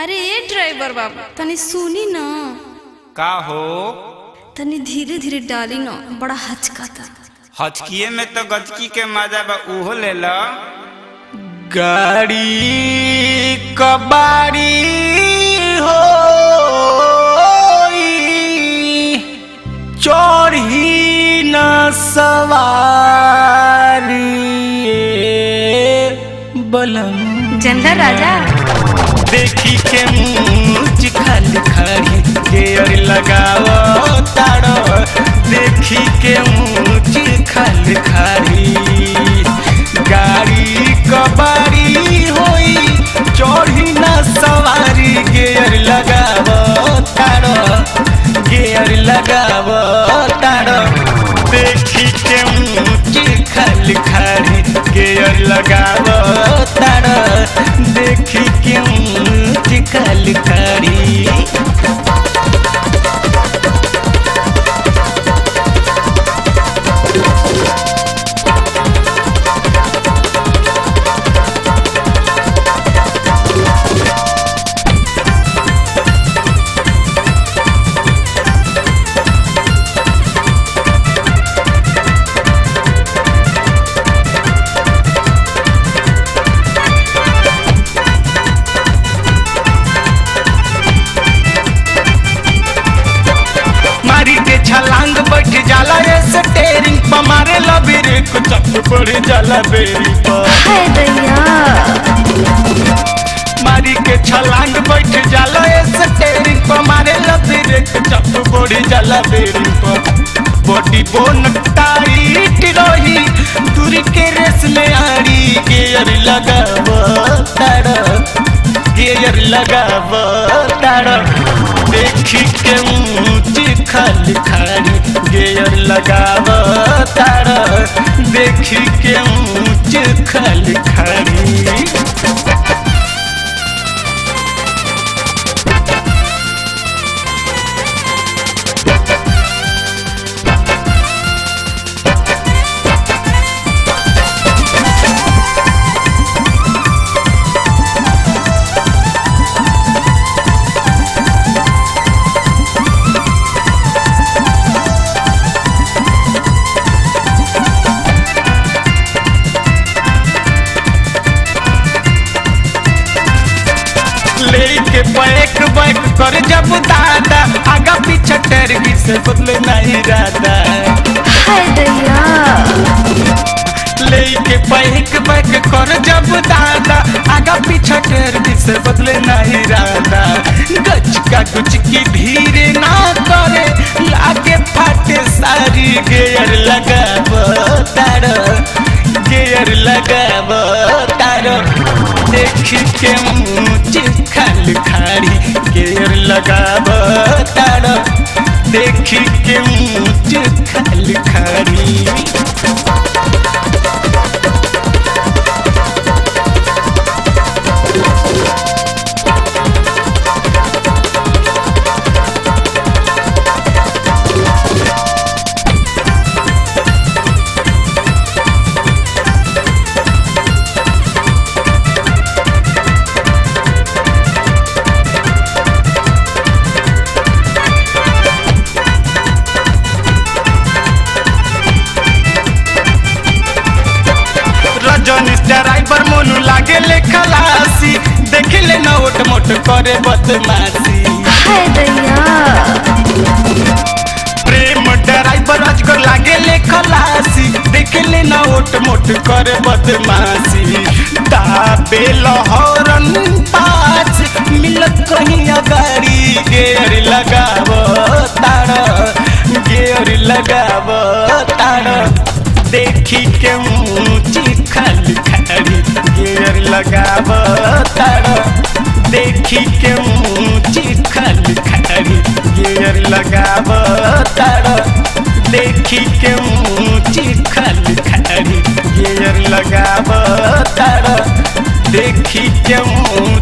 अरे ए ड्राइवर बाबा तनी सुनी न का हो तनी धीरे धीरे डाली न बड़ा हचकाता हचकिए में तो गचकी के मजा बा उहो ले लो गाड़ी कबाड़ी हो चढ़ी न सवारी बलम जनला राजा देखी के मुँह खाली खड़ी गेयर लगाओ तारो देखी के मुँह खाली खड़ी गाड़ी कबाड़ी होई चढ़ी ना सवारी गेयर लगाओ तारो गेयर लगाओ तारो देखी के मुँह खाली खड़ी गेयर लगाओ तारो देखी के मुँह खाली खड़ी मारी के छलांग बैठ जाला रे स्टेरिंग पर मारे लबेर को चक पड़ जाला बेरी पर हाय दैया मारी के छलांग बैठ जाला रे स्टेरिंग पर मारे लबेर को चक पड़ जाला बेरी पर बॉडी बोन टाइट रही दूरी के रेस में आड़ी गियर लगाव तारा गियर लगाव तारा देखी के ऊंची खाली खाली गियर लगाव तारा देखी के ऊंची खाली खाली लेके बैक बैक कर जब दादा आगा पीछे टेरगी से बदले नहीं राधा हाय दैया लेके बैक बैक कर जब दादा आगा पीछे टेरगी से बदले नहीं राधा गच का कुछ की धीरे ना करे लागे फाटे सारी गेयर लगाव तारो गेयर लगाव तारो देखी के मुँह खाली खाड़ी गेयर लगाव तारो देखी के मुँह खाली खाड़ी रजनीश ड्राइवर मोनू लागे ले खलासी देखे ले नोट मोट करे बदमाशी हाय दैया प्रेम ड्राइवर अजगर लागे ले खलासी देखे ले नोट मोट करे बदमाशी दाबे लहरन पास मिलत कहीं अगाड़ी गेर लगाव तारा गेर लगाव तारा देखी के ऊंची खाली खाली गेर लगाव तारा देखी के ऊंची खाली खाली गेर लगाव तारा देखी के ऊंची खाली खाली गेर लगाव तारा देखी के ऊंची